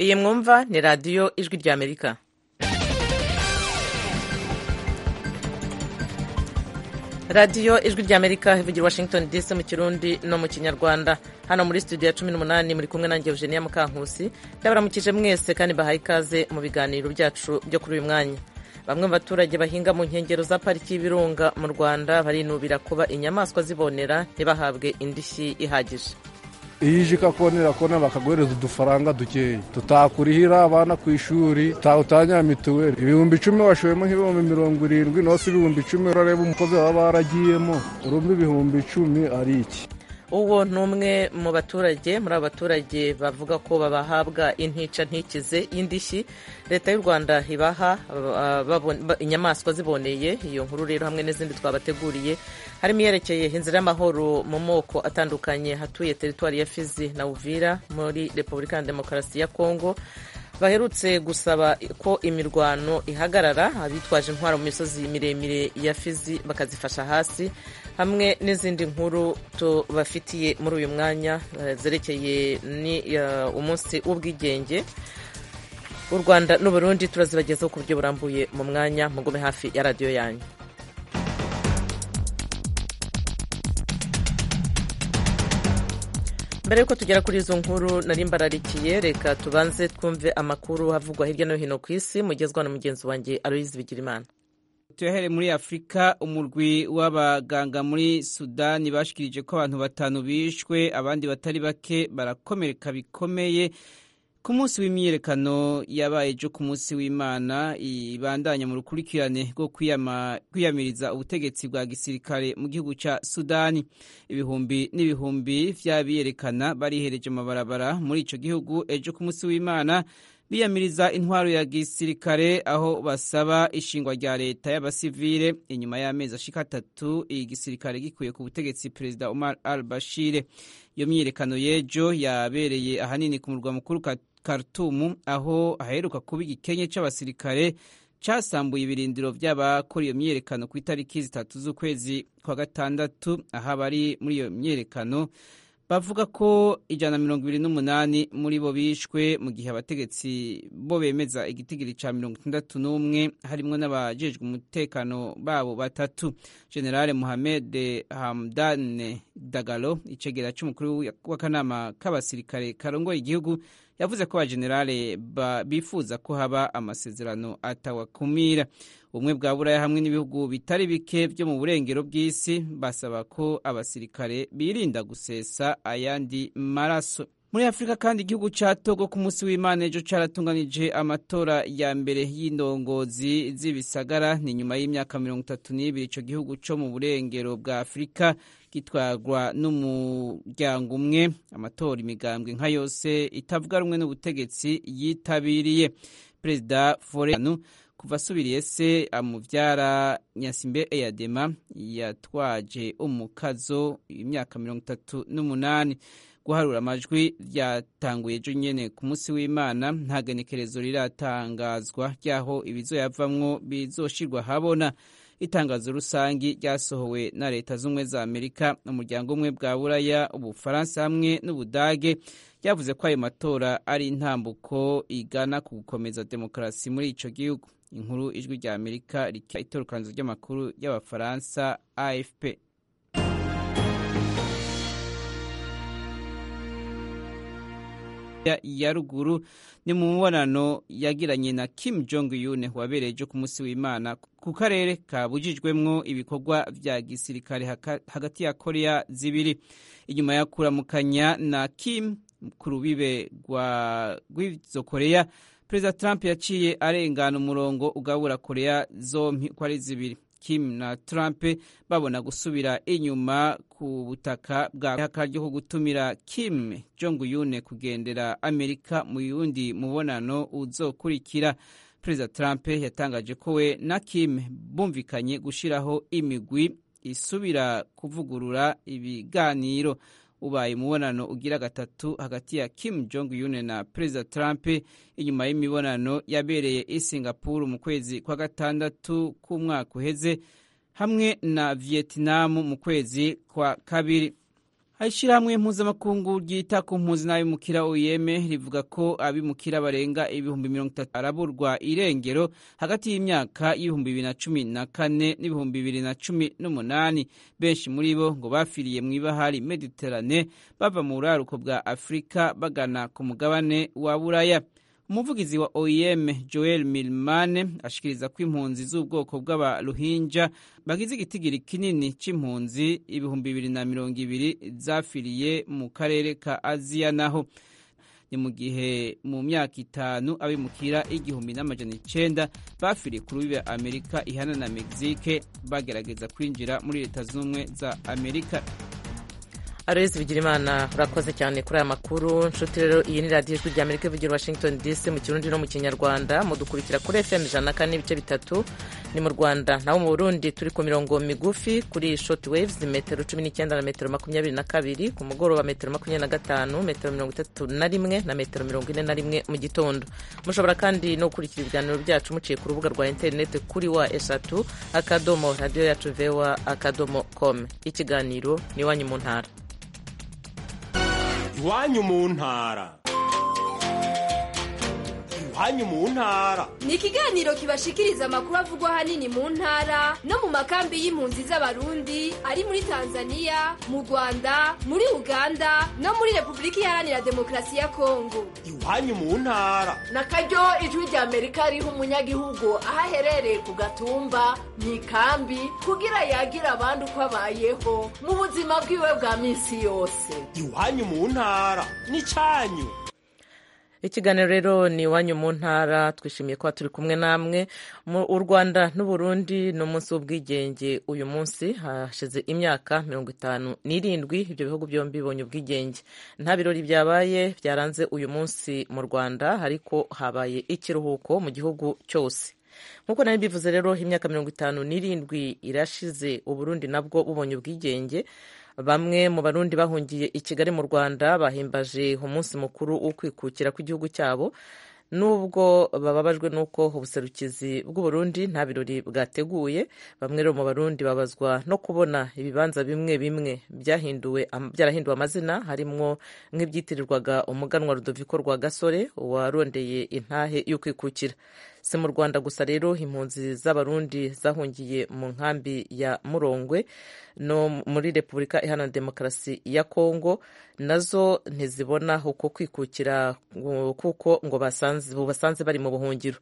iyi mwumva ni radiyo ijwi ry'amerika radiyo ijwi ry'amerika ivugira washington dc mu kirundi no mu kinyarwanda hano muri studio ya cumi n'umunani muri kumwe nanjye eugenia mukankusi ndabaramukije mwese kandi bahaye ikaze mu biganiro byacu byo kuri uyu mwanya bamwe mu baturage bahinga mu nkengero za pariki y'ibirunga mu rwanda barinubira kuba inyamaswa zibonera ntibahabwe indishyi ihagije iyo uje ikakubonera kona bakaguhereza udufaranga dukeya tutakurihira abana ku ishuri utanya mituweli ibihumbi icumi washoyemo nk'ibihumbi mirongo irindwi naho si ibihumbi icumi urareba umukozi baba baragiyemo urumva ibihumbi icumi ari iki uwo ni umwe mu baturage muri abo baturage bavuga ko babahabwa intica ntikize y'indishyi leta y'u rwanda ibaha inyamaswa ziboneye iyo nkuru rero hamwe n'izindi twabateguriye harimo iyerekeye inzira y'amahoro mu moko atandukanye hatuye teritwari ya fizi na uvira muri repubulika ya demokarasi ya kongo baherutse gusaba ko imirwano ihagarara abitwaje intwaro mu misozi miremire ya fizi bakazifasha hasi hamwe n'izindi nkuru tubafitiye muri uyu mwanya zerekeye ni umunsi w'ubwigenge u rwanda n'uburundi turazibagezaho ku buryo burambuye mu mwanya mugume hafi ya radiyo yanyu mbere y'uko tugera kuri izo nkuru nari mbararikiye reka tubanze twumve amakuru havugwa hirya no hino ku isi mugezwa na mugenzi wanjye aloyizi bigirimana tuyahere muri afurika umurwi w'abaganga muri sudani bashikirije ko abantu batanu bishwe abandi batari bake barakomereka bikomeye ku munsi w'imyiyerekano yabaye ejo ku munsi w'imana ibandanya mu rukurikirane rwo kwiyamiriza ubutegetsi bwa gisirikare mu gihugu cya sudani ibihumbi n'ibihumbi vy'abiyerekana barihereje amabarabara muri ico gihugu ejo ku munsi w'imana biyamiriza intwaro ya gisirikare aho basaba ishingwa rya leta y'abasivile inyuma y'amezi ashika atatu igisirikare gikuye ku butegetsi perezida Omar al-Bashir iyo myiyerekano y'ejo yabereye ahanini ku murwa mukuru Khartoum aho aheruka kuba igikenye c'abasirikare casambuye ibirindiro by'abakora iyo myiyerekano ku itariki zitatu z'ukwezi kwa gatandatu aho abari muri iyo myiyerekano bavuga ko ijana na mirongo ibiri n'umunani muri bo bishwe mu gihe abategetsi bo bemeza igitigiri cya mirongo itandatu n'umwe harimo n'abajejwe umutekano babo batatu generale muhamed hamdan dagalo icegera cy'umukuru w'akanama k'abasirikare karongoye igihugu yavuze ko abajenerale bifuza ko haba amasezerano atawakumira ubumwe bwa buraya hamwe n'ibihugu bitari bike byo mu burengero bw'isi basaba ko abasirikare birinda gusesa ayandi maraso muri afurika kandi igihugu cya togo ku munsi w'imana ejo cyaratunganije amatora ya mbere y'indongozi z'ibisagara ni nyuma y'imyaka mirongo itatu n'ibiri icyo gihugu cyo mu burengero bwa afurika gitwarwa n'umuryango umwe amatora imigambwe nka yose itavuga rumwe n'ubutegetsi yitabiriye perezida forenu kuva asubiriye se amubyara nyasimbe eyadema yatwaje umukazo imyaka mirongo itatu n'umunani guharura amajwi ryatanguye ejo nyene ku munsi w'imana nta genekerezo riratangazwa ry'aho ibizoyavamwo bizoshirwa habona itangazo rusangi ryasohowe na leta z'ubumwe za amerika umuryango umwe bwa buraya ubufaransa hamwe n'ubudage ryavuze ko ayo matora ari intambuko igana ku gukomeza demokarasi muri ico gihugu inkuru ijwi rya amerika rika itorokanizo ry'amakuru y'abafaransa afp ya ruguru ni mu mubonano yagiranye na Kim Jong Un wabereye ejo ku munsi w'Imana ku karere kabujijwemwo ibikorwa vya gisirikare hagati ya Korea zibiri inyuma ya kuramukanya na Kim ku rubibe rw'izo Korea Perezida Trump yaciye arengana umurongo ugabura Korea zompi ko ari zibiri Kim na Trump babona gusubira inyuma ku butaka bwa ihaka ryo gutumira Kim Jong Un kugendera Amerika mu yundi mubonano uzokurikira. Perezida Trump yatangaje ko we na Kim bumvikanye gushiraho imigwi isubira kuvugurura ibiganiro. Ubaye umubonano ugira gatatu hagati ya Kim Jong Un na Perezida Trump inyuma y'imibonano yabereye i Singapore mu kwezi kwa gatandatu k'umwaka uheze hamwe na Vietnam mu kwezi kwa kabiri Ishyirahamwe mpuzamakungu ryita ku mpunzi n'abimukira uyeme rivuga ko abimukira barenga ibihumbi mirongo itatu araburwa irengero hagati y'imyaka y'ibihumbi bibiri na cumi na kane n'ibihumbi bibiri na cumi n'umunani benshi muri bo ngo bafiriye mu ibahari mediterane bava mu buraruko bwa afurika bagana ku mugabane wa buraya umuvugizi wa OIM Joel Milmane ashikiriza ko impunzi z'ubwoko bw'abaruhinja bagize igitigiri kinini c'impunzi ibihumbi bibiri na mirongo ibiri zafiriye mu karere ka Aziya naho ni mu gihe mu myaka itanu abimukira igihumbi n'amajana icenda bafiriye ku rubibe Amerika ihana na Mexique bagerageza kwinjira muri leta z'ubumwe za Amerika arezi bigirimana urakoze cyane kuri aya makuru nshuti rero iyi ni radiyo ijwi ry'amerika ivugira washington dc mu kirundi no mu kinyarwanda mudukurikira kuri fm ijana na kane n'ibice bitatu ni mu rwanda naho mu burundi turi ku mirongo migufi kuri short waves metero cumi n'icyenda na metero makumyabiri na kabiri ku mugoroba metero makumyabiri na gatanu metero mirongo itatu na rimwe na metero mirongo ine na rimwe mu gitondo mushobora kandi no gukurikira ibiganiro byacu muciye ku rubuga rwa interineti kuri wa eshatu akadomo radiyo yacu vewa akadomo com ikiganiro ni iwanyu mu ntara iwanyu mu ntara iwanyu mu ntara ni ikiganiro kibashikiriza amakuru avugwa ahanini mu ntara no mu makambi y'impunzi z'abarundi ari muri tanzania mu rwanda muri uganda no muri repubulika iharanira demokarasi ya kongo iwanyu mu ntara na karyo ijwi rya amerika riha umunyagihugu aho aherereye ku gatumba mu ikambi kugira yagira abandi uko abayeho mu buzima bwiwe bwa minsi yose iwanyu mu ntara n'icyanyu ikiganiro rero ni iwanyu mu ntara twishimiye kuba turi kumwe namwe u rwanda n'uburundi ni umunsi w'ubwigenge uyu munsi hashize imyaka mirongo itanu n'irindwi ibyo bihugu byombi bibonye ubwigenge nta birori byabaye byaranze uyu munsi mu rwanda ariko habaye ikiruhuko mu gihugu cyose nk'uko nari bivuze rero imyaka mirongo itanu n'irindwi irashize uburundi nabwo bubonye ubwigenge bamwe mu barundi bahungiye i kigali mu rwanda bahimbaje umunsi mukuru wo kwikukira kw'igihugu cyabo nubwo bababajwe n'uko ubuserukizi bw'uburundi nta birori bwateguye bamwe rero mu barundi babazwa no kubona ibibanza bimwe bimwe byahinduwe byarahinduwe amazina harimwo nk'ibyitirirwaga umuganwa rudoviko rwa gasore warondeye intahe y'ukwikukira si mu rwanda gusa rero impunzi z'abarundi zahungiye mu nkambi ya murongwe no muri repubulika iharanira demokarasi ya kongo nazo ntizibona uko kwikukira kuko ngo basanze bari mu buhungiro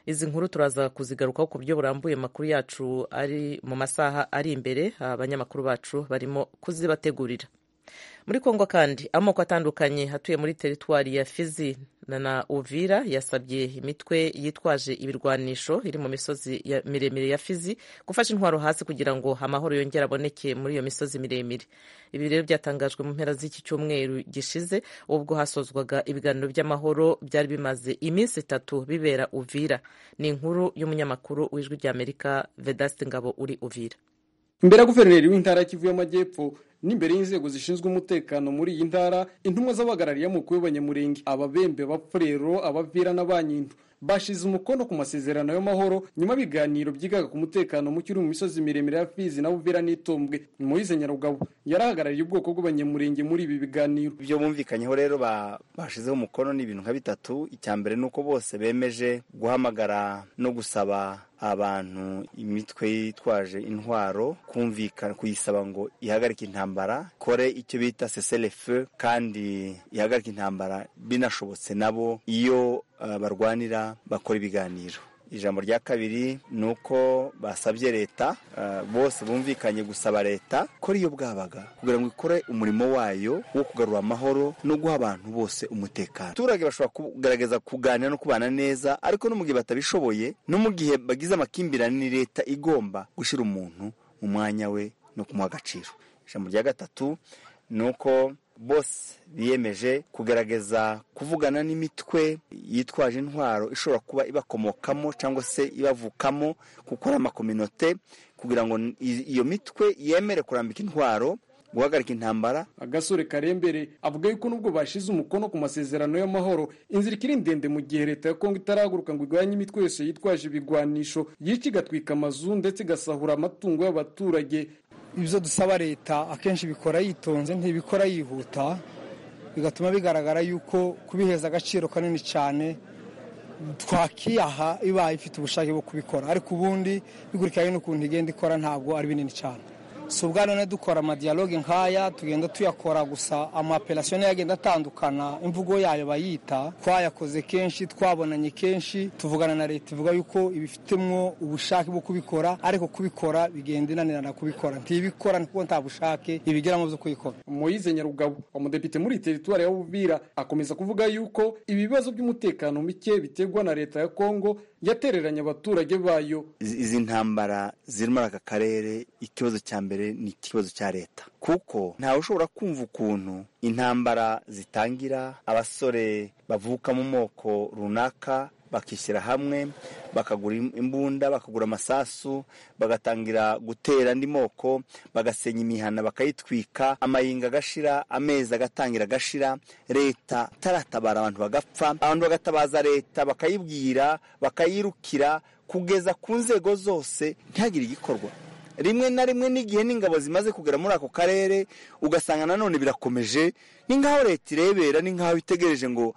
izi nkuru turaza kuzigarukaho ku buryo burambuye amakuru yacu ari mu masaha ari imbere abanyamakuru bacu barimo kuzibategurira muri kongo kandi amoko atandukanye atuye muri teritwari ya fizi na uvira yasabye imitwe yitwaje ibirwanisho iri mu misozi miremire ya fizi gufasha intwaro hasi kugira ngo amahoro yongere aboneke muri iyo misozi miremire ibi rero byatangajwe mu mpera z'iki cyumweru gishize ubwo hasozwaga ibiganiro by'amahoro byari bimaze iminsi itatu bibera uvira ni inkuru y'umunyamakuru w'ijwi ry'amerika vedasite ngabo uri uvira imbere ya guverineri w'intara kivu y'amajyepfo n'imbere y'inzego zishinzwe umutekano muri iyi ntara intumwa z'abahagarariye mukuru w'abanyamurenge ababembe abapfurero abavira n'abanyindu bashize umukono ku masezerano y'amahoro nyuma y'ibiganiro byigaga ku mutekano muke uri mu misozi miremire ya fizi na buvira n'itombwe moyize nyarugabo yarahagarariye ubwoko bw'abanyamurenge muri ibi biganiro ibyo bumvikanyeho rero bashizeho umukono ni ibintu nka bitatu icya mbere ni uko bose bemeje guhamagara no gusaba abantu imitwe yitwaje intwaro kumvikana kuyisaba ngo ihagarike intambara kore icyo bita seserefe kandi ihagarike intambara binashobotse nabo iyo uh, barwanira bakora ibiganiro ijambo rya kabiri ni uko basabye leta bose bumvikanye gusaba leta ko ariyo bwabaga kugira ngo ikore umurimo wayo wo kugarura amahoro no guha abantu bose umutekano abaturage bashobora kugaragaza kuganira no kubana neza ariko no mu gihe batabishoboye no mu gihe bagize amakimbirane ni leta igomba gushyira umuntu mu mwanya we no kumuha agaciro ijambo rya gatatu ni uko bose biyemeje kugaragaza kuvugana n'imitwe yitwaje intwaro ishobora kuba ibakomokamo cyangwa se ibavukamo kuko ari amakominote kugira ngo iyo mitwe yemere kurambika intwaro guhagarika intambara agasore karembere avuga yuko nubwo bashize umukono ku masezerano y'amahoro inzira ikiri ndende mu gihe leta ya kongo itarahaguruka ngo igwanye imitwe yose yitwaje ibigwanisho yica igatwika amazu ndetse igasahura amatungo y'abaturage ibyo dusaba leta akenshi bikora yitonze ntibikora yihuta bigatuma bigaragara yuko kubiheza agaciro kanini cyane twakiyaha ibaye ifite ubushake bwo kubikora ariko ubundi bikurikiranye n'ukuntu igenda ikora ntabwo ari binini cyane si ubwa none dukora amadiyaloge nk'aya tugenda tuyakora gusa amaperasiyo niyo agenda atandukana imvugo yayo bayita twayakoze kenshi twabonanye kenshi tuvugana na leta ivuga yuko ibifitemwo ubushake bwo kubikora ariko kubikora bigenda inanirana kubikora ntibikora kuko nta bushake ibigiramo byo kubikora Moyize Nyarugabo umudepite muri teritwari ya Bubira akomeza kuvuga yuko ibibazo by'umutekano muke biterwa na leta ya Kongo yatereranye abaturage bayo Izi izi ntambara ziri muri aka karere ikibazo cya mbere ni ikibazo cya leta kuko ntawe ushobora kumva ukuntu intambara zitangira abasore bavuka mu moko runaka bakishyira hamwe bakagura imbunda bakagura amasasu bagatangira gutera andi moko bagasenya imihana bakayitwika amayinga agashira amezi agatangira agashira leta itaratabara abantu bagapfa abantu bagatabaza leta bakayibwira bakayirukira kugeza ku nzego zose ntihagire igikorwa rimwe na rimwe n'igihe n'ingabo zimaze kugera muri ako karere ugasanga nanone birakomeje ni nk'aho leta irebera ni nk'aho itegereje ngo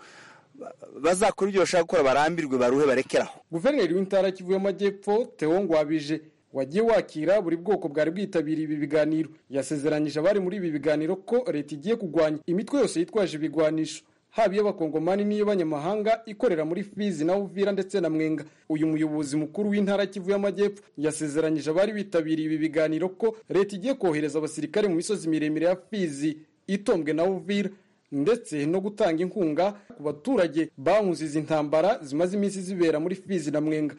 bazakora ibyo bashaka gukora barambirwe baruhe barekeraho guverineri w'intara kivuye amajyepfo Theo Ngwabije wagiye wakira buri bwoko bwari bwitabiriye ibi biganiro yasezeranyije abari muri ibi biganiro ko leta igiye kurwanya imitwe yose yitwaje ibigwanisho haba iy'abakongomani n'iy'abanyamahanga ikorera muri fizi na uvira ndetse na mwenga uyu muyobozi mukuru w'intara kivuye amajyepfo yasezeranyije abari bitabiriye ibi biganiro ko leta igiye kohereza abasirikare mu misozi miremire ya fizi itombwe na uvira ndetse no gutanga inkunga ku baturage banguze izi ntambara zimaze iminsi zibera muri fizi na mwenga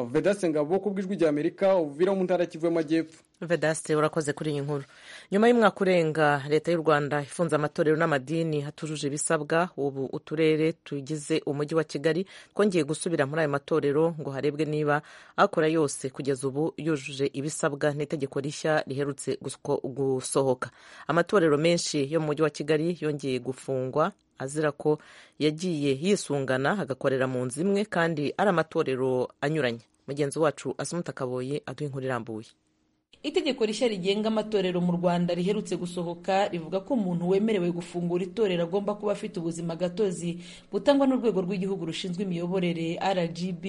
vedase ngabo ku bw'ijwi ry'amerika uvira mu ntara kivuye amajyepfo vedasite urakoze kuri iyi nkuru nyuma y'umwaka urenga leta y'u rwanda ifunze amatorero n'amadini hatujuje ibisabwa ubu uturere tugize umujyi wa kigali twongeye gusubira muri ayo matorero ngo harebwe niba akora yose kugeza ubu yujuje ibisabwa n'itegeko rishya riherutse gusko- gusohoka amatorero menshi yo mu mujyi wa kigali yongeye gufungwa azira ko yagiye yisungana agakorera mu nzu imwe kandi ari amatorero anyuranye mugenzi wacu asumuta kaboye aduha inkuru irambuye itegeko rishya rigenga amatorero mu rwanda riherutse gusohoka rivuga ko umuntu wemerewe gufungura itorero agomba kuba afite ubuzima gatozi butangwa n'urwego rw'igihugu rushinzwe imiyoborere rgb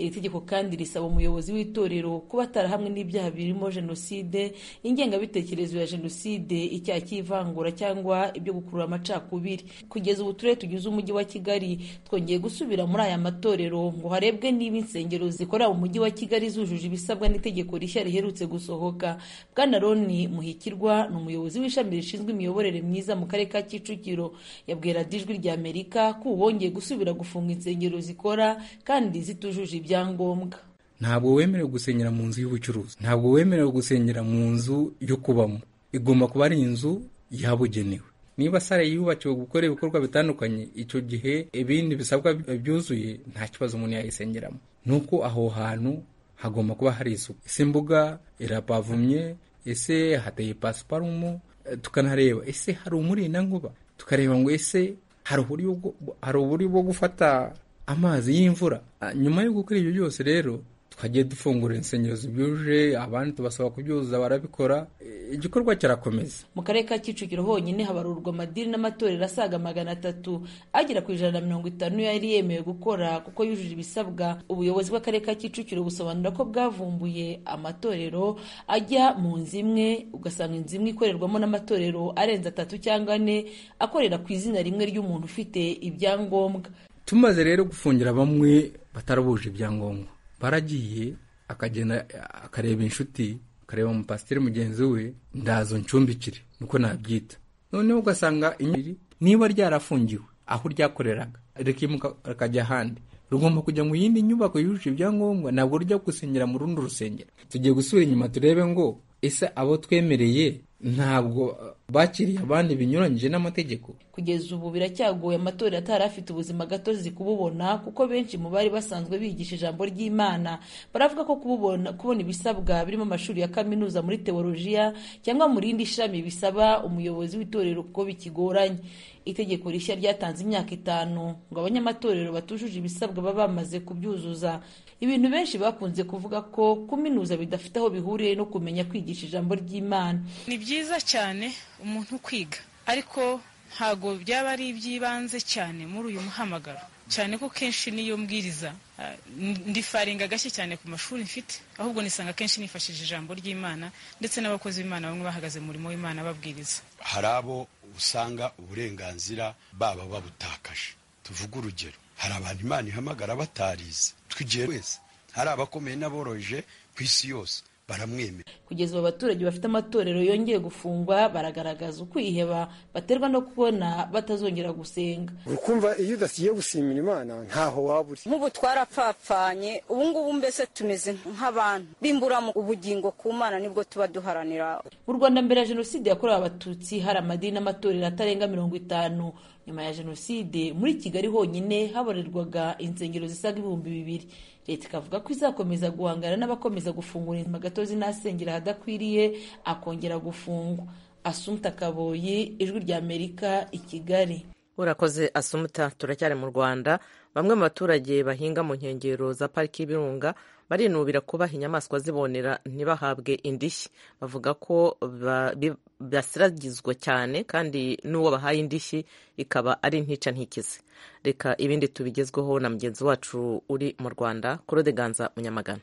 iri tegeko kandi risaba umuyobozi w'itorero kuba atarahamwe n'ibyaha birimo jenoside ingengabitekerezo ya jenoside icyaha cy'ivangura cyangwa ibyo gukurura amacakubiri kugeza ubu turere tugize umujyi wa kigali twongeye gusubira muri aya matorero ngo harebwe niba insengero zikorera mu mujyi wa kigali zujuje ibisabwa n'itegeko rishya riherutse gusohoka gusohoka bwana roni muhikirwa ni umuyobozi w'ishami rishinzwe imiyoborere myiza mu karere ka kicukiro yabwiye radiyo ijwi rya amerika ko ubu bongeye gusubira gufunga insengero zikora kandi zitujuje ibyangombwa ntabwo wemerewe gusenyera mu nzu y'ubucuruzi ntabwo wemerewe gusenyera mu nzu yo kubamo igomba kuba ari inzu yabugenewe niba sare yubakiwe gukora ibikorwa bitandukanye icyo gihe ibindi bisabwa byuzuye nta kibazo umuntu yayisengeramo ni uko aho hantu hagomba kuba hari isuku ese imbuga irapavumye ese hateye pasiparumu Eh, tukanahareba ese hari umurindankuba tukareba ngo ese hari uburyo bwo- hari uburyo bwo gufata amazi y'imvura Ah, nyuma yo gukora ibyo byose rero twagiye dufungura insengero zibyuje abandi tubasaba kubyuzuza barabikora Eh, igikorwa kirakomeza mu karere ka kicukiro honyine habarurwa amadini n'amatorero asaga magana atatu agera ku ijana na mirongo itanu yari yemewe gukora kuko yujuje ibisabwa ubuyobozi bw'akarere ka kicukiro busobanura ko bwavumbuye amatorero ajya mu nzu imwe ugasanga inzu imwe ikorerwamo n'amatorero arenze atatu cyangwa ane akorera ku izina rimwe ry'umuntu ufite ibyangombwa tumaze rero gufungira bamwe batarabuje ibyangombwa baragiye akagenda akareba inshuti akareba umupasiteri mugenzi we ndazo ncumbikire niko nabyita noneho ugasanga inyiri niba ryarafungiwe aho ryakoreraga rikimuka rikajya ahandi rugomba kujya mu yindi nyubako yujuje ibyangombwa ntabwo rujya gusengera mu rundi rusengero tugiye gusubira inyuma turebe ngo ese abo twemereye ntabwo eh, bakiriye abandi binyuranyije n'amategeko kugeza ubu biracyagoye amatorero atari afite ubuzima gatozi kububona kuko benshi mu bari basanzwe bigisha ijambo ry'imana baravuga ko kububona kubona ibisabwa birimo amashuri ya kaminuza muri tewolojiya cyangwa mu rindi shami bisaba umuyobozi w'itorero kuko bikigoranye itegeko rishya ryatanze imyaka itanu ngo abanyamatorero batujuje ibisabwa baba bamaze kubyuzuza ibintu benshi bakunze kuvuga ko kuminuza bidafite aho bihuriye no kumenya kwigisha ijambo ry'imana ni byiza cyane umuntu kwiga ariko ntabwo byaba ari iby'ibanze cyane muri uyu muhamagaro cyane ko kenshi niyo mbwiriza ah, n- ndifaringa gashya cyane ku mashuri mfite ahubwo nisanga kenshi nifashishije ijambo ry'imana ndetse n'abakozi b'imana bamwe bahagaze mu murimo w'imana babwiriza hari abo usanga uburenganzira baba babutakaje tuvuge urugero hari abantu imana ihamagara batarize twigiye wese hari abakomeye n'aboroheje ku isi yose baramwemera kugeza ubu abaturage bafite amatorero yongeye gufungwa baragaragaza ukwiheba baterwa no kubona batazongera gusenga ukumva iyo udasiye gusimira imana ntaho waba uri nk'ubu twarapfapfanye ubu ngubu mbese tumeze nk'abantu bimbura mu ubugingo ku mana nibwo tuba duharanira mu rwanda mbere ya jenoside yakorewe abatutsi hari amadini n'amatorero atarenga mirongo itanu nyuma ya jenoside muri kigali honyine haborerwaga insengero zisaga ibihumbi bibiri leta ikavuga ko izakomeza guhangana n'abakomeza gufungura amagatozi n'asengera ahadakwiriye akongera gufungwa asumta kaboyi ijwi ry'amerika i kigali urakoze asumuta turacyari mu rwanda bamwe mu baturage bahinga mu nkengero za pariki y'ibirunga barinubira kubaha inyamaswa zibonera ntibahabwe indishyi bavuga ko ba- bi- basiragizwa cyane kandi n'uwo bahaye indishyi ikaba ari ntica ntikize reka ibindi tubigezweho na mugenzi wacu uri mu rwanda kurodeganza munyamagana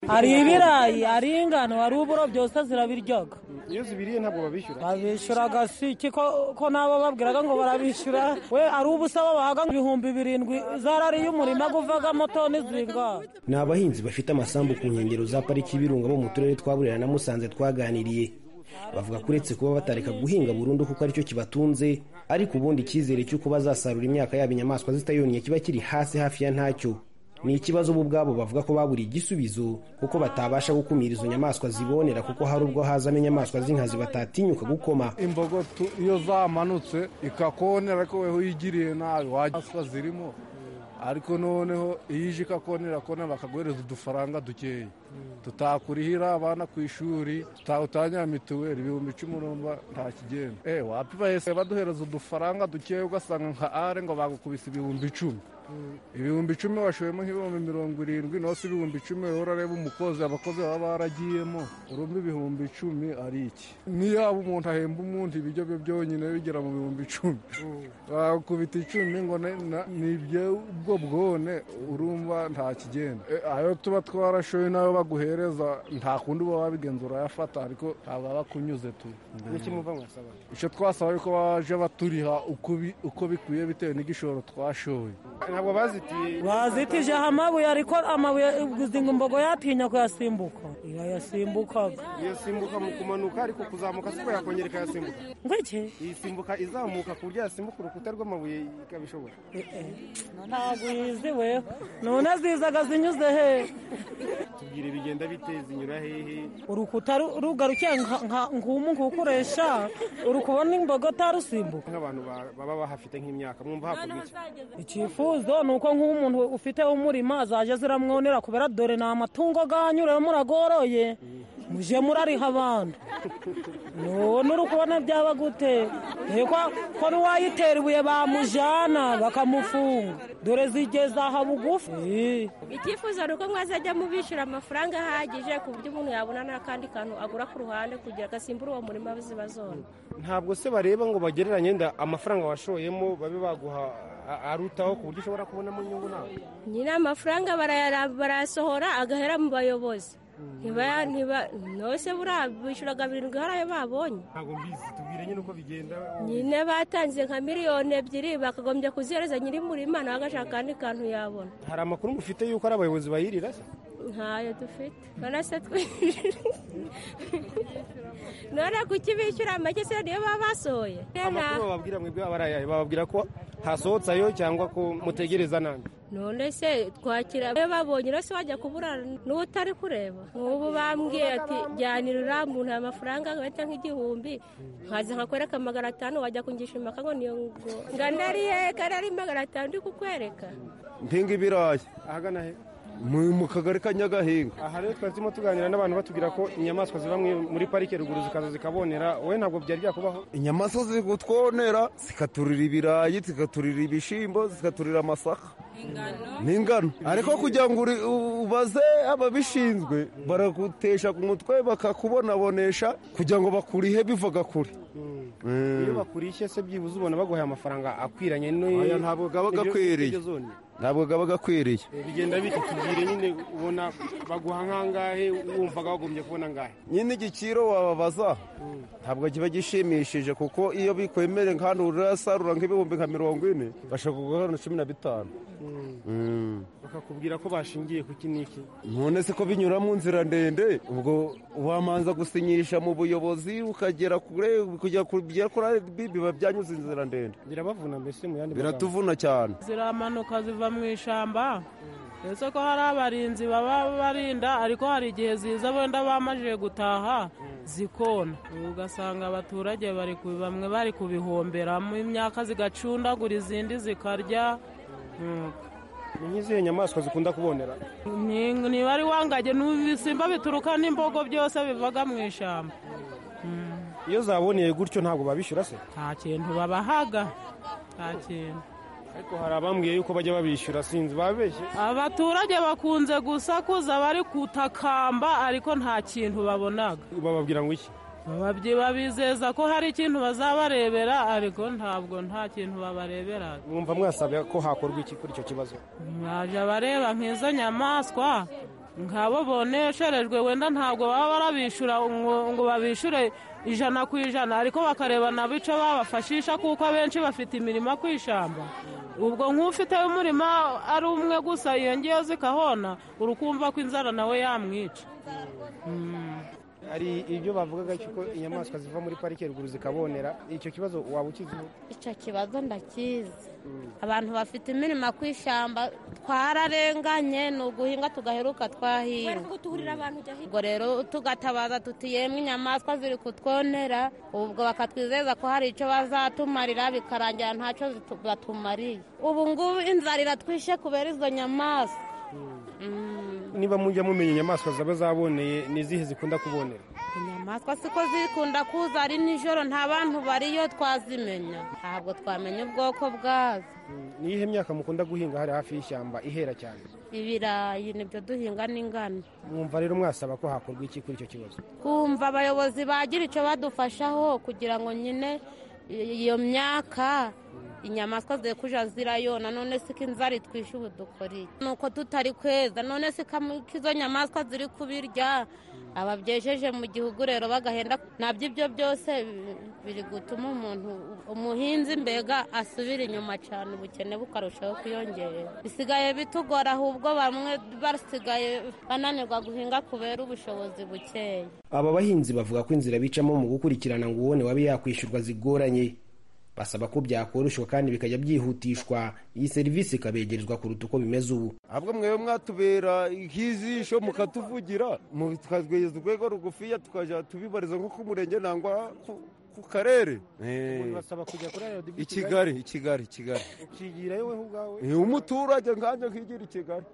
hari ibirayi hari ingano hari uburo byose zirabirya iyo zibiriye ntabwo babishyura babishyura agasiki ko ko nabo babwiraga ngo barabishyura we ari ubusaba bahaga ibihumbi birindwi zarariye umurima guvagamo toni zingana ni abahinzi bafite amasambu ku nkengero za pariki y'ibirunga bo mu turere twa burera na musanze twaganiriye bavuga ko uretse kuba batareka guhinga burundu kuko aricyo kibatunze ariko ubundi icyizere cy'uko bazasarura imyaka yabo inyamaswa zitayonnye kiba kiri hasi hafi ya ntacyo ni ikibazo bo ubwabo bavuga ko baburiye igisubizo kuko batabasha gukumira izo nyamaswa zibonera kuko hari ubwo hazamo inyamaswa z'inkazi batatinyuka gukoma imbogo tu- iyo zamanutse ikakonera ariko wewe uyigiriye nabi wajya zirimo ariko noneho iyo ije ikakonera kona bakaguhereza udufaranga dukeya tutakurihira abana ku ishuri tuta- utangira mituweli ibihumbi icumi urumva nta kigenda eh wapiba hese baduhereza udufaranga dukeya ugasanga nka are ngo bagukubise ibihumbi icumi ibihumbi icumi washoyemo nk'ibihumbi mirongo irindwi nose ibihumbi icumi wowe urareba umukozi abakozi baba baragiyemo urumva ibihumbi icumi ari iki niyaba umuntu ahemba umuntu ibiryo bye byonyine bigera mu bihumbi icumi bakubita icumi ngo ne- na- ni iby'ubwo bwone urumva nta kigenda E, ayo tuba twarashoye nayo baguhereza nta kundi uba wabigenzura urayafata ariko ntabwo aba akunyuze tu n'ikimuva mwasaba icyo twasaba yuko baje baturiha uko bi- uko bikwiye bitewe n'igishoro twashoye ntabwo bazitiye bazitijeho amabuye ariko amabuye izinga imbogo yatinya kuyasimbuka yayasimbukaga yasimbuka mu kumanuka ariko kuzamuka siko yakongera ikayasimbuka ngwiki isimbuka izamuka ku buryo yasimbuka urukuta rw'amabuye ikabishobora ntabwo yiziwe none zizaga zinyuze he tubwire bigenda bite zinyura hehe urukuta ru- rugarukiye nka- nka- nk'umu ngukoresha uri kubona imbogo utarusimbuka nk'abantu ba- baba bahafite nk'imyaka mwumva hakorwa iki icyifuzo ni uko nk'uwo umuntu ufite umurima zaje ziramwonera kubera dore ni amatungo ganyurewe muragoroye muje murariha abantu none uri kubona byaba gute Eko ko n'uwayitera ibuye bamujana bakamufunga dore zigeze aha bugufi Eh, icyifuzo ni uko mwazajya mubishyura amafaranga ahagije ku buryo umuntu yabona n'akandi kantu agura ku ruhande kugira ngo asimbure uwo murima ziba zona ntabwo se bareba ngo bagereranye nda amafaranga washoyemo babe baguha a- arutaho ku buryo ushobora kubonamo inyungu nawe nyine amafaranga barayara- barayasohora agahera mu bayobozi Ntibaya- ntiba- nose buriya bishyuraga birindwi hari ayo babonye ntabwo mbizi tubwire nyine uko bigenda nyine batanze nka miliyoni ebyiri bakagombye kuzihereza nyiri murima nawe agashaka akandi kantu yabona hari amakuru mufite y'uko ari abayobozi bayirira se ntayo dufite none se twishyura none kuki bishyura make se niyo baba basohoye amakuru bababwira mwebwe aba ari ayahe bababwira ko hasohotse ayo cyangwa ko mutegereza nanjye none se twakira iyo babonye rero se wajya kuburana n'uwo utari kureba nk'ubu bambwiye ati jyanira uriya muntu aya mafaranga agahita nk'igihumbi nkaza nkakwereka magana atanu wajya kungisha impaka ngo niyo ngo nganariye kanari magana atanu ndi kukwereka mpinga ibirayi ahagana he mu kagari ka nyagahinga aha rero twari turimo tuganira n'abantu batubwira ko inyamaswa ziba muri parike ruguru zikaza zikabonera wowe ntabwo byari byakubaho inyamaswa ziri kutwonera zikaturira ibirayi zikaturira ibishyimbo zikaturira amasaka n'ingano ariko kugira ngo uri- u- ubaze ababishinzwe baragutesha ku mutwe bakakubonabonesha kugira ngo bakurihe bivaga kure iyo bakurishye se byibuze ubona baguhaye amafaranga akwiranye Oya, ntabwo aba n'ibyo- akwiriye. n'ibyo zone. ntabwo aba akwiriye bigenda bita tubwire nyine ubona baguha nk'angahe wumvaga wagombye kubona angahe nyine igiciro wababaza ntabwo kiba gishimishije kuko iyo bikwemere kandi urasarura nk'ibihumbi nka mirongo ine bashaka kuguha na cumi na bitanu Mm. bakakubwira ko bashingiye ku iki n'iki none se ko binyura mu nzira ndende ubwo wamanza gusinyisha mu buyobozi ukagera kure kujya ku- bigera kuri RDB biba byanyuze inzira ndende birabavuna mbese mu yandi magambo. biratuvuna cyane ziramanuka ziva mu ishyamba ndetse ko hari abarinzi baba barinda ariko hari igihe ziza wenda bamajije gutaha zikona ugasanga abaturage bari ku- bamwe bari kubihomberamo imyaka zigacundagura izindi zikarya ni nk'izihe nyamaswa zikunda kubonera Ni- niba ari wangage n'ibisimba bituruka n'imbogo byose bivaga mu ishyamba iyo zaboneye gutyo ntabwo babishyura se nta kintu babahaga nta kintu ariko hari abambwiye yuko bajya babishyura sinzi babeshye abaturage bakunze gusakuza bari kutakamba ariko nta kintu babonaga bababwira ngo iki Bababyi babizeza ko hari ikintu bazabarebera ariko ntabwo nta kintu babarebera mwumva mwasabye ko hakorwa iki kuri icyo kibazo mwaje abareba nk'izo nyamaswa nk'abo bonesherejwe wenda ntabwo baba barabishyura ngo ngo babishyure ijana ku ijana ariko bakareba nabo icyo babafashisha kuko abenshi bafite imirima ku ishyamba ubwo nk'ufite umurima ari umwe gusa yongeyeho zikahona urukumva ko inzara nawe yamwica hari ibyo bavugaga ko inyamaswa ziva muri parike ruguru zikabonera icyo kibazo waba ukiziho icyo kibazo ndakizi abantu bafite imirimo ku ishyamba twararenganye ni uguhinga tugaheruka twahinga ubwo rero tugatabaza tuti yemwe inyamaswa ziri kutwonera ubwo bakatwizeza ko hari icyo bazatumarira bikarangira ntacyo zitu- batumariye ubu ngubu inzara iratwishe kubera izo nyamaswa niba mujya mumenya inyamaswa zaba zaboneye ni izihe zikunda kubonera inyamaswa siko zikunda kuza ari nijoro nta bantu bariyo twazimenya ntabwo twamenya ubwoko bwazo ni iyihe myaka mukunda guhinga hari hafi y'ishyamba ihera cyane ibirayi nibyo duhinga n'ingano mwumva rero mwasaba ko hakorwa iki kuri icyo kibazo kumva abayobozi bagira icyo badufashaho kugira ngo nyine i- iyo myaka inyamaswa ziri kuja zirayona none siko inzara itwishe ubu dukora iki nuko tutari kweza none siko am- ko izo nyamaswa ziri kubirya ababyejeje mu gihugu rero bagahenda nabyo ibyo byose bi- biri gutuma umuntu umuhinzi mbega asubira inyuma cyane ubukene bukarushaho kwiyongera bisigaye bitugora ahubwo bamwe basigaye bananirwa guhinga kubera ubushobozi bukeya aba bahinzi bavuga ko inzira bicamo mu gukurikirana ngo ubone wabe yakwishyurwa zigoranye basaba ko byakoroshwa kandi bikajya byihutishwa iyi serivisi ikabegerezwa kuruta uko bimeze ubu ahubwo mwewe mwatubera nk'izisho mukatuvugira mu- tukageza urwego rugufiya tukajya tubibariza nko ku murenge nangwa ku- ku karere Eh, basaba kujya kuri ayo i kigali i kigali i kigali ukigirayo wowe ubwawe Eh, umuturage nkanjye nkigira i kigali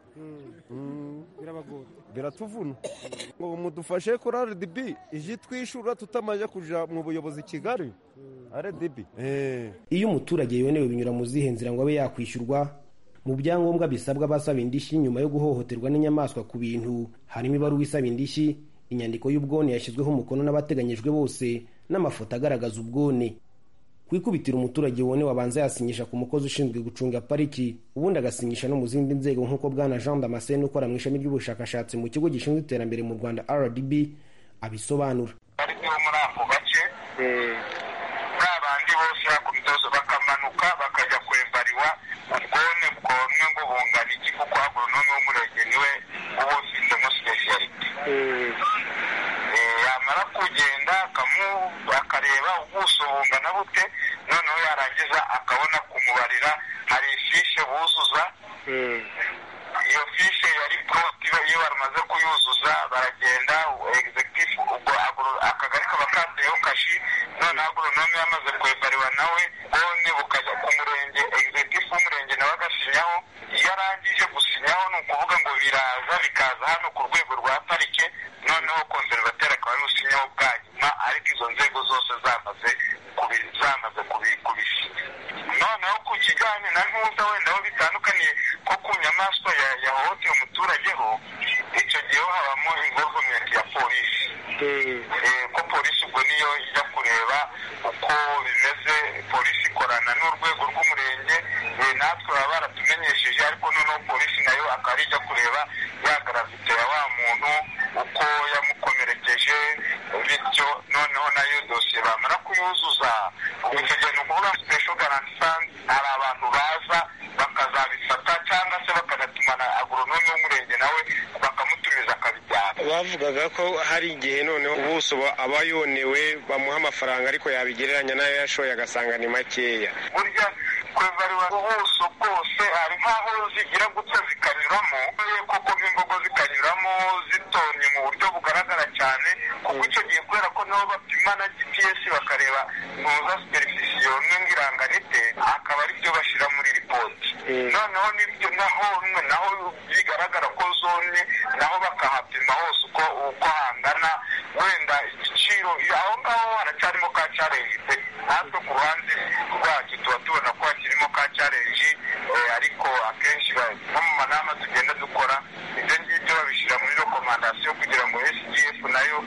Mm. birabagora biratuvuna ngo mudufashe kuri rdb ije itwishyura tutamaze kujya mu buyobozi i kigali rdb iyo umuturage yonewe binyura mu zihe nzira ngo abe yakwishyurwa mu byangombwa bisabwa abasaba indishyi nyuma yo guhohoterwa n'inyamaswa ku bintu harimo ibaruwa isaba indishyi inyandiko y'ubwone yashyizweho umukono n'abateganyijwe bose n'amafoto agaragaza ubwone ku ikubitiro umuturage wonewe abanza yasinyisha ku mukozi ushinzwe gucunga pariki ubundi agasinyisha no mu zindi nzego nk'uko bwana jean damascene ukora mu ishami ry'ubushakashatsi mu kigo gishinzwe iterambere mu rwanda rdb abisobanura yamara kugenda akamu- akareba ubuso bungana bute noneho yarangiza akabona kumubarira hari ifishe buzuza iyo fishe yari poti iyo bamaze kuyuzuza baragenda egizekitifu ubwo agro- akagari kaba kateyeho kashi noneho agoronome yamaze kwebariwa nawe bone bukajya ku murenge egizekitifu w'umurenge nawe agasinyaho iyo arangije gusinyaho ni ukuvuga ngo bira bikaza bikaza hano ku rwego rwa parike noneho konservateri akaba y'ubusinyeho bwa nyuma ariko izo nzego zose zamaze kubi- zamaze kubi- kubisinya noneho ku kijyanye na ntuza wenda aho bitandukaniye ko ku nyamaswa ya- yahohoteye umuturage ho icyo gihe ho habamo involvement ya polisi Eh, ko polisi ubwo niyo ijya kureba uko bimeze polisi ikorana n'urwego rw'umurenge eh, natwe baba baratumenyesheje ariko noneho polisi nayo akaba ijya kureba ya gravite ya wa muntu uko yamukomerekeje bityo noneho nayo dosiye bamara kuyuzuza ubwo icyo gihe ni ukuvuga special garanti fund hari abantu baza bakazabifata cyangwa se bakanatumana agoronome w'umurenge nawe bakamutumiza akabijyana bavugaga ko hari igihe noneho ubuso ba- aba yonewe bamuha amafaranga ariko yabigereranya n'ayo yashoye agasanga ni makeya burya kwevariwa ubuso bwose hari nk'aho zigira gutya zikanyuramo ye koko nk'imbogo zikanyuramo zitonye mu buryo bugaragara cyane kuko icyo gihe kubera ko nabo bapima na gps bakareba ntuza superifisiyo n'ingiranga nite akaba ari byo bashyira muri ripoti noneho n'ibyo naho naho bigaragara ko zone naho bakahapima hose uko uko hangana wenda igiciro aho ngaho haracyarimo ka challenge pe natwe ku ruhande rwacu tuba tubona ko hakirimo ka challenge eh, ariko akenshi ba- no mu manama tugenda dukora ibyo ngibyo babishyira muri rekomandasiyo kugira ngo sgf nayo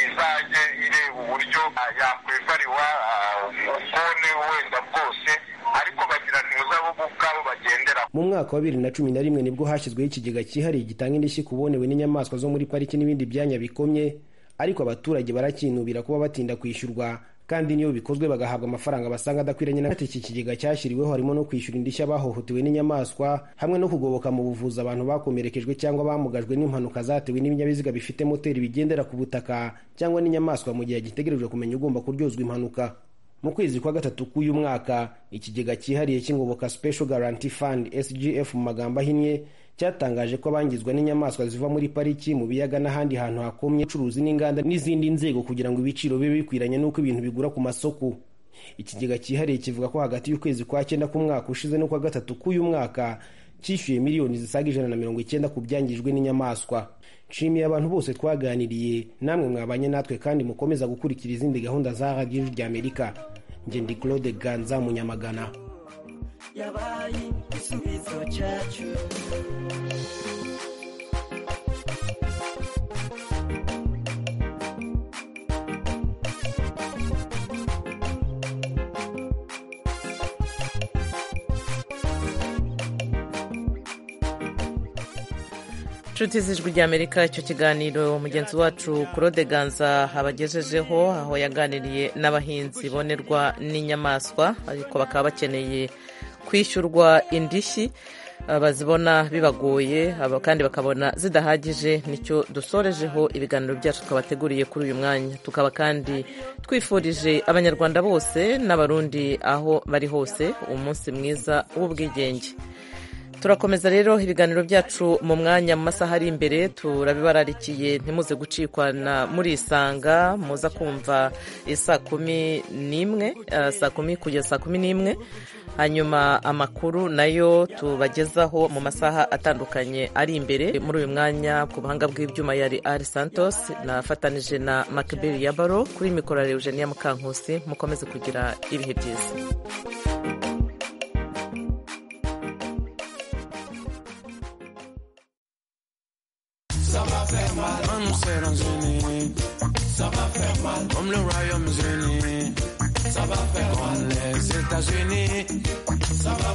izajye ireba uburyo ah, yakwevariwa ah, ubwone wenda bwose ariko bagira ntuza bo ubwabo bagendera mu mwaka wa bibiri na cumi na rimwe nibwo hashyizweho ikigega cyihariye gitanga indishyi ku bonewe n'inyamaswa zo muri pariki n'ibindi byanya bikomye ariko abaturage barakinubira kuba batinda kwishyurwa kandi n'iyo bikozwe bagahabwa amafaranga basanga adakwiranye na iki kigega cyashyiriweho harimo no kwishyura indishyi abahohotewe n'inyamaswa hamwe no kugoboka mu buvuzi abantu bakomerekejwe cyangwa bamugajwe n'impanuka zatewe n'ibinyabiziga bifite moteri bigendera ku butaka cyangwa n'inyamaswa mu gihe agitegerejwe kumenya ugomba kuryozwa impanuka mu kwezi kwa gatatu k'uyu mwaka ikigega cyihariye cy'ingoboka special guarantee fund sgf mu magambo ahinnye cyatangaje ko abangizwa n'inyamaswa ziva muri pariki mu biyaga n'ahandi hantu hakomye ucuruzi n'inganda n'izindi nzego kugira ngo ibiciro bibe bikwiranye n'uko ibintu bigura ku masoko ikigega cyihariye kivuga ko hagati y'ukwezi kwa cyenda k'umwaka ushize n'ukwa gatatu k'uyu mwaka cyishyuye miliyoni zisaga ijana na mirongo icyenda ku byangijwe n'inyamaswa nshimiye abantu bose twaganiriye namwe mwabanye natwe kandi mukomeza gukurikira izindi gahunda za radiyo ijwi ry'amerika njye ndi claude ganza munyamagana yabaye igisubizo cyacu inshuti z'ijwi ry'amerika icyo kiganiro mugenzi wacu claude ganza abagejejeho aho yaganiriye n'abahinzi bonerwa n'inyamaswa ariko bakaba bakeneye kwishyurwa indishyi ah, bazibona bibagoye aba- kandi bakabona zidahagije nicyo dusorejeho ibiganiro byacu twabateguriye kuri uyu mwanya tukaba kandi twifurije abanyarwanda bose n'abarundi aho bari hose umunsi mwiza w'ubwigenge turakomeza rero ibiganiro byacu mu mwanya mu masaha ari imbere turabibararikiye ntimuze gucikwa na muri isanga muza kumva eh, saa kumi n'imwe eh, saa kumi kugeza saa kumi n'imwe hanyuma amakuru nayo tubagezaho mu masaha atandukanye ari imbere muri uyu mwanya ku buhanga bw'ibyuma yari ari santos nafatanije na makibeli yabaro kuri mikoro ya eugenia mukankusi mukomeze kugira ibihe byiza Ça m'a fait mal. Un oursin dans une nuit. Ça m'a fait mal. Comme le Royaume-Uni. Ça va faire mal. Les États-Unis. Ça va